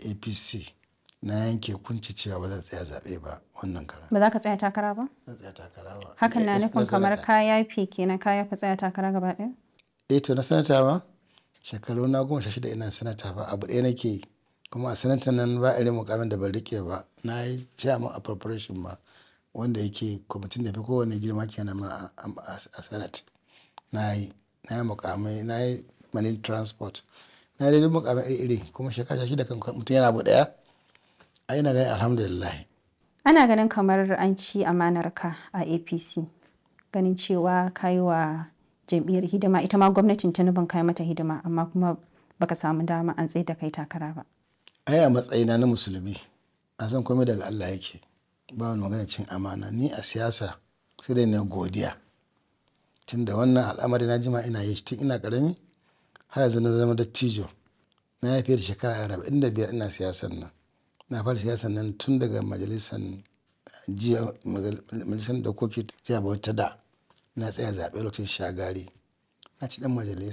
apc na yanke kunci cewa ba zan tsaya zaɓe ba wannan kara Ba za ka tsaya takara ba? zan tsaya takara ba Hakan na Eh, nufin kamar sanata. ka yafe kenan ka yafe tsaya takara gaba ɗaya? eh to na sanata ba shekaru na goma sha shida ina sanata ba abu ɗaya nake yi kuma a sanata nan ba irin mukamin da ban rike ba na yi chairman appropriation ma wanda yake kwamitin da fi kowane girma kenan ma a- a a senate na yi na yi mukamai na yi marine transport na yi dai mukamai iri-iri kuma shekara sha shida kan mutum yana abu ɗaya ai ina ganin alhamdulillah Ana ganin kamar an ci amanar ka a APC. Ganin cewa ka yi wa jam'iyyar hidima ita ma gwamnatin Tinubun ka yi mata hidima amma kuma baka samu dama an tsaye da kai takara ba. ai a matsayina na musulmi a san komai daga Allah yake ba wani magana cin amana ni a siyasa sai dai na godiya tun da wannan al'amari na jima ina yi shi tun ina karami har yanzu na zama dattijo na yi fiye da shekara arba'in da biyar ina siyasar nan na fara siyasar nan tun daga majalisar jiya majalisar dokoki jiya bauta da na tsaya zaɓe lokacin shagari na ci dan majalisa